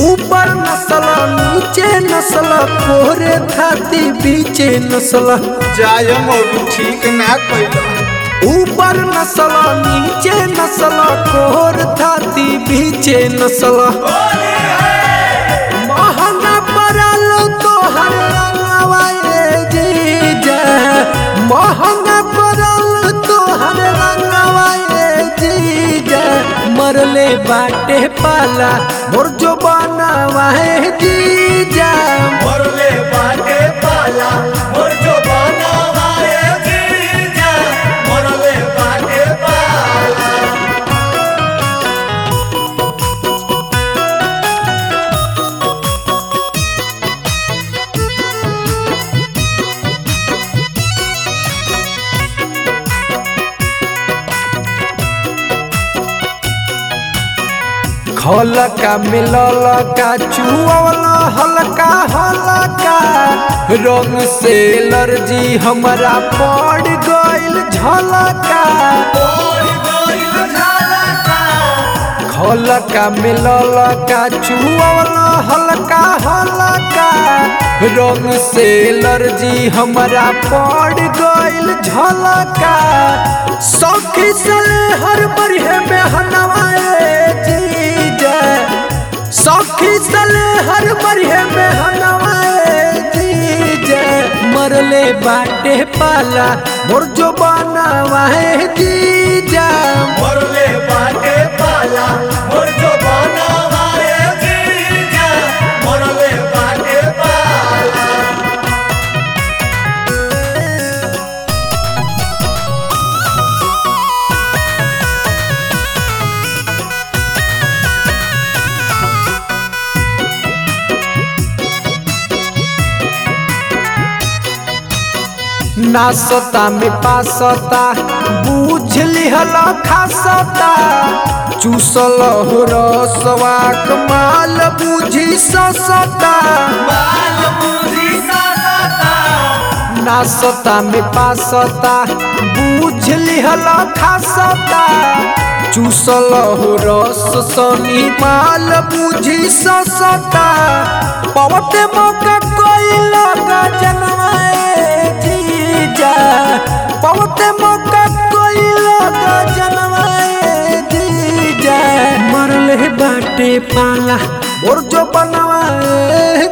ऊपर नस्ल नीचे नस्ल कोरे थाती बीचे नस्ल जाय मोरू ठीक ना कैला ऊपर नस्ल नीचे नस्ल कोर थाती बीचे नस्ल महंगा पड़ल तोहर रंगवा ए जीजा महंगा पड़ल तोहर रंगवा ए जीजा मरले बाटे पाला मोर जो बनावा है जीजा मरले बाटे पाला मोर जो बनावा ए जीजा मरले बाटे पाला हलका मिलल का चुअवला हल्का हल्का रंग से एलर्जी हमरा पड़ गइल झलका और गइल झालका हलका मिलल का चुअवला हल्का हल्का रंग से एलर्जी हमरा पड़ गइल झलका सखी सले हर बरिहे में हनवाए जीजा सखी सले हर बरिहे में हनवाए जीजा मरले बाटे पाला मोर जो बनावाए जीजा मरले बाटे पाला मोर जो बनावा ए जीजा मरले बाटे पाला नासता में पासता बूझ लिहल खासता चूसल हो रसवा कमाल बूझी ससता बाल बुद्धि सासता नासता में पासता बूझ लिहल खासता चूसल हो रस सनी माल बूझी ससता पवते मौका कोई लगा जनवाए जीजा पवते मौका कोई लगा जनवाए जीजा मरले बाटे पाला और जो बनवाए